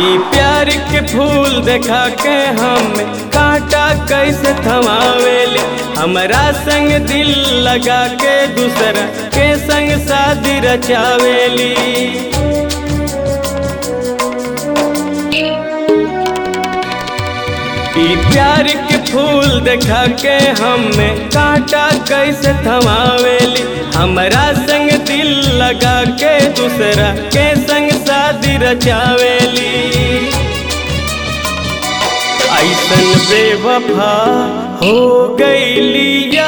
ई प्यार के फूल देखा के हम कांटा कैसे थमावेली हमरा संग दिल लगा के दूसरा के संग शादी रचावेली ई प्यार के फूल देखा के हमें कांटा कैसे थमावेली हमरा संग दिल लगा के दूसरा के संग शादी रचावेली ऐसन बेवफा हो गईलिया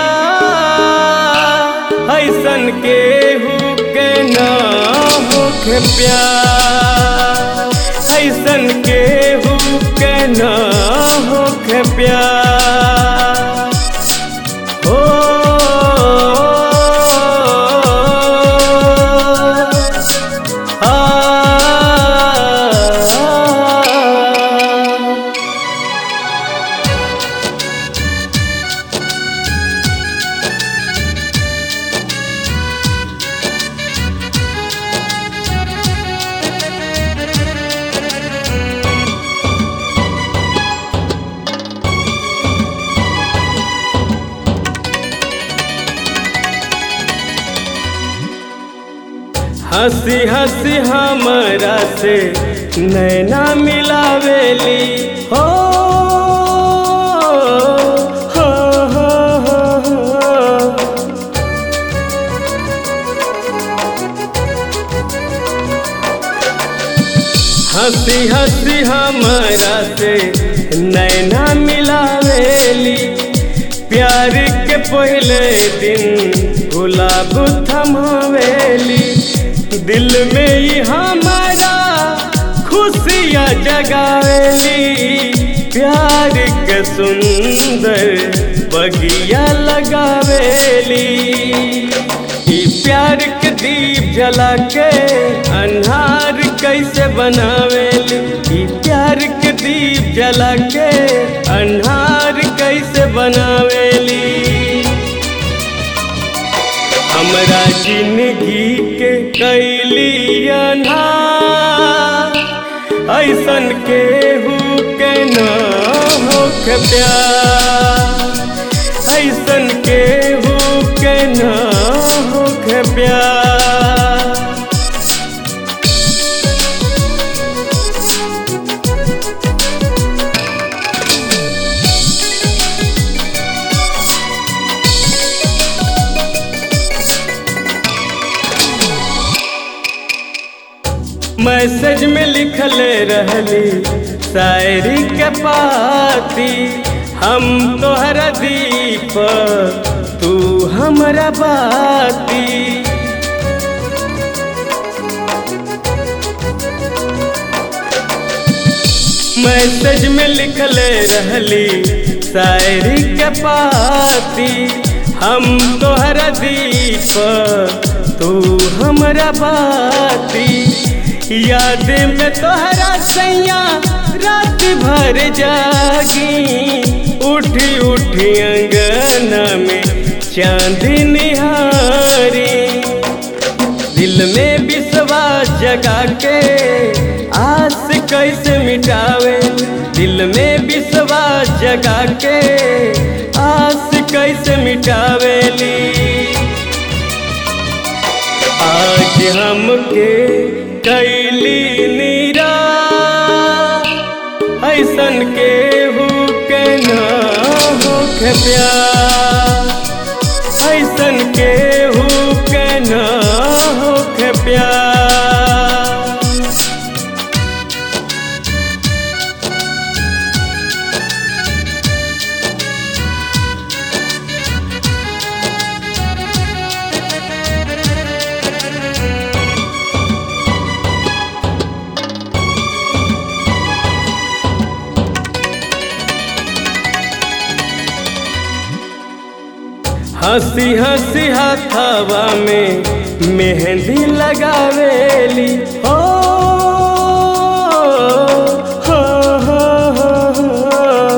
ऐसन केहू के ना होखे प्यार ऐसन केहू के ना होखे प्यार हो आ हंसी हंसी हमरा से नैना मिलावेली हो हो, हो, हो, हो। हंसी हंसी हमरा से नैना मिलावेली प्यार के पहले दिन गुलाब थमावेली दिल में ही हमारा खुशियाँ जगावेली प्यार के सुंदर बगिया लगावेली ई प्यार के दीप जला के अन्हार कैसे बनावेली ई प्यार के दीप जला के अन्हार कैसे बनावेली हमरा जिंदगी के कैली अन्हार ऐसन केहू के ना होखे प्यार ऐसन केहू के ना होखे प्यार मैसेज में लिखले रहली शायरी के पाती हम तोहरा दीप तू हमरा बाती मैसेज में लिखले रहली शायरी के पाती हम तोहरा दीप तू हमरा बाती याद में तोहरा सैया रात भर जागी उठी उठी अंगना में चांदी निहारी दिल में विश्वास जगा के आस कैसे मिटावे दिल में विश्वास जगा के आस कैसे मिटावेली आज हमके कैली नीरा ऐसन केहू के ना होखे प्यार ऐसन केहू के ना होखे प्यार हंसी हंसी हथवा में मेहंदी लगावेली हो हो, हो, हो, हो।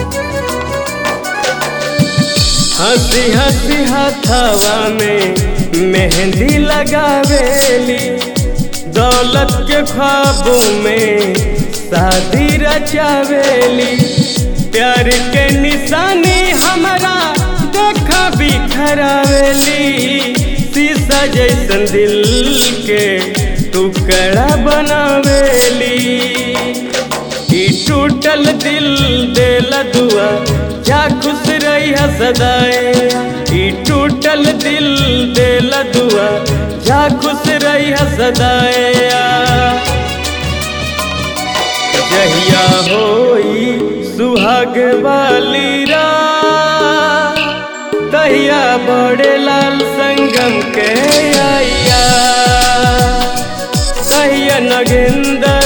हंसी हंसी हथवा में मेहंदी लगावेली दौलत के ख्वाबों में शादी रचावेली प्यार के निशानी हमारा देखा बिखरावेली शीशा जैसन दिल के टुकड़ा बनावेली ई टूटल दिल देला दुआ जा खुश रही सदाए ई टूटल दिल देला दुआ जा खुश रही सदाए जहिया होई सुहाग वाली रात तहिया बड़े लाल संगम के आइया तहिया नगेंद्र